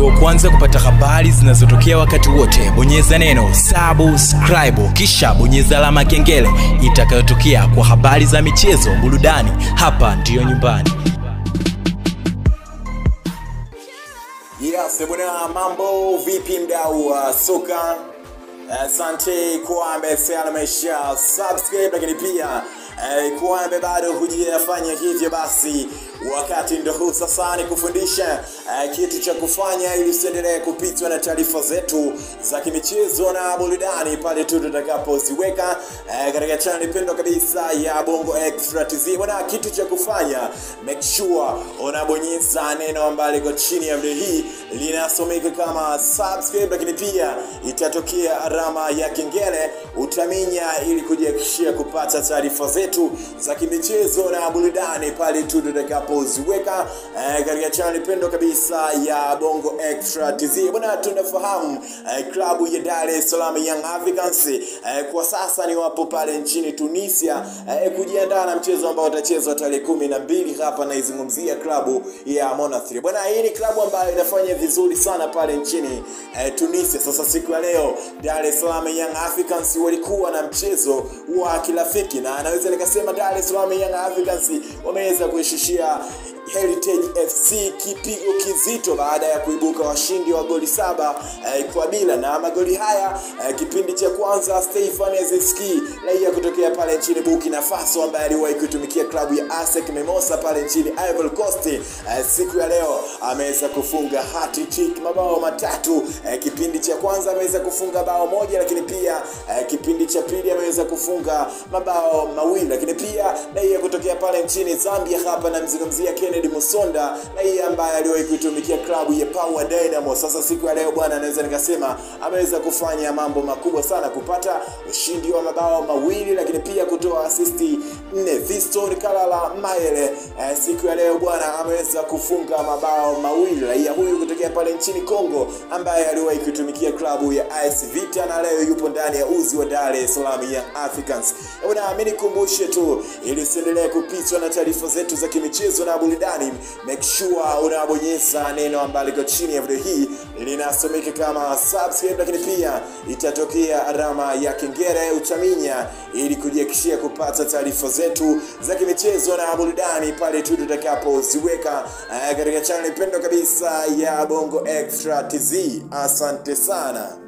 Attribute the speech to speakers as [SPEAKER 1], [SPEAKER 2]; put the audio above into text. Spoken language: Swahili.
[SPEAKER 1] uwe wa kwanza kupata habari zinazotokea wakati wote bonyeza neno subscribe kisha bonyeza alama ya kengele itakayotokea kwa habari za michezo burudani hapa ndiyo nyumbani
[SPEAKER 2] Yes, bwana, mambo vipi mdau wa soka? Asante kwa ambaye amesha subscribe, lakini pia eh, kwa ambaye bado hujafanya hivyo, basi wakati ndo huu sasa ni kufundisha eh, kitu cha kufanya ili usiendelee kupitwa na taarifa zetu za kimichezo na burudani pale tu tutakapoziweka eh, katika channel pendwa kabisa ya Bongo Extra TZ. Bwana, kitu cha kufanya make sure unabonyeza neno ambalo liko chini ya video hii linasomeka kama subscribe, lakini pia itatokea alama ya kengele utaminya, ili kujihakikishia kupata taarifa zetu za kimichezo na burudani pale tu tutakapoziweka eh, katika channel pendwa kabisa ya Bongo Extra TZ. Bwana, tunafahamu eh, klabu ya Dar es Salaam Young Africans eh, kwa sasa ni wapo pale nchini Tunisia eh, kujiandaa na mchezo ambao utachezwa tarehe kumi na mbili hapa naizungumzia klabu ya Monastir. Bwana, hii ni klabu ambayo inafanya vizuri sana pale nchini eh, Tunisia. Sasa siku ya leo Dar es Salaam Young Africans walikuwa na mchezo wa kirafiki na anaweza nikasema Dar es Salaam Young Africans wameweza kuishushia Heritage FC kipigo kizito baada ya kuibuka washindi wa goli saba eh, kwa bila na magoli haya eh, kipindi cha kwanza Stefan Aziski raia kutokea pale nchini Burkina Faso ambaye aliwahi kuitumikia klabu ya ASEC Mimosa pale nchini Ivory Coast eh, siku ya leo ameweza kufunga hat-trick mabao matatu eh, kipindi cha kwanza ameweza kufunga bao moja lakini pia eh, kipindi cha pili ameweza kufunga mabao mawili lakini pia raia kutokea pale nchini Zambia hapa namzungumzia Kennedy Musonda raia ambaye aliwahi kuitumikia klabu ya Power Dynamo. Sasa siku ya leo bwana, naweza nikasema ameweza kufanya mambo makubwa sana, kupata ushindi wa mabao mawili, lakini pia kutoa asisti nne. Fiston Kalala Mayele eh, siku ya leo bwana ameweza kufunga mabao mawili, raia huyu kutokea pale nchini Kongo ambaye aliwahi kuitumikia klabu ya AS Vita na leo yupo ndani ya uzi wa Dar es Salaam Young Africans. Bwana, mimi nikumbushe tu ili usiendelee kupitwa na taarifa zetu za kimichezo na burudani, make sure unabonyeza neno ambalo liko chini ya video hii linasomeka kama subscribe, lakini pia itatokea alama ya kengele utaminya, ili kujihakikishia kupata taarifa zetu za kimichezo na burudani pale tu tutakapoziweka eh, katika channel pendwa kabisa ya Bongo Extra TZ. Asante sana.